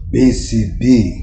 BCB.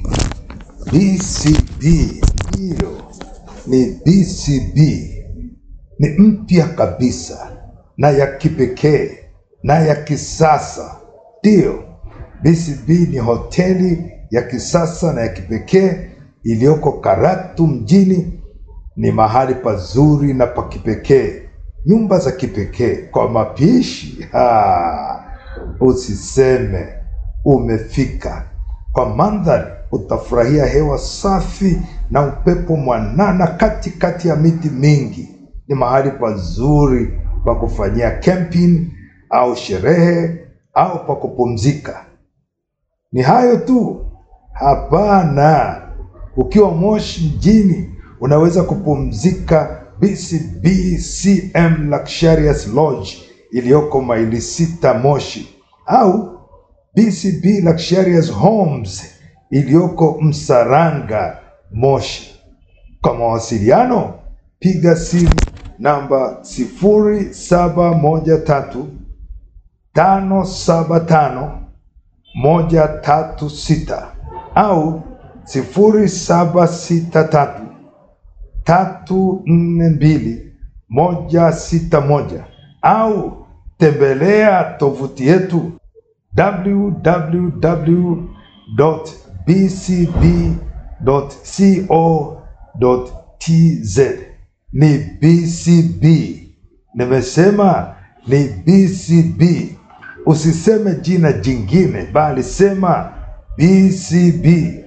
BCB ndiyo ni BCB, ni mpya kabisa na ya kipekee na ya kisasa. Ndiyo, BCB ni hoteli ya kisasa na ya kipekee iliyoko Karatu mjini. Ni mahali pazuri na pa kipekee, nyumba za kipekee kwa mapishi. Ha, usiseme umefika. Kwa mandhari utafurahia hewa safi na upepo mwanana katikati ya miti mingi. Ni mahali pazuri pa kufanyia camping au sherehe au pa kupumzika. Ni hayo tu? Hapana. Ukiwa Moshi mjini unaweza kupumzika BCB CM Luxurious Lodge iliyoko maili sita Moshi au BCB Luxurious Homes iliyoko Msaranga Moshi. Kwa mawasiliano piga simu namba sifuri saba moja tatu tano saba tano moja tatu sita au sifuri saba sita tatu tatu nne mbili moja sita moja au tembelea tovuti yetu www.bcb.co.tz. Ni BCB, nimesema ni BCB. Usiseme jina jingine, bali sema BCB.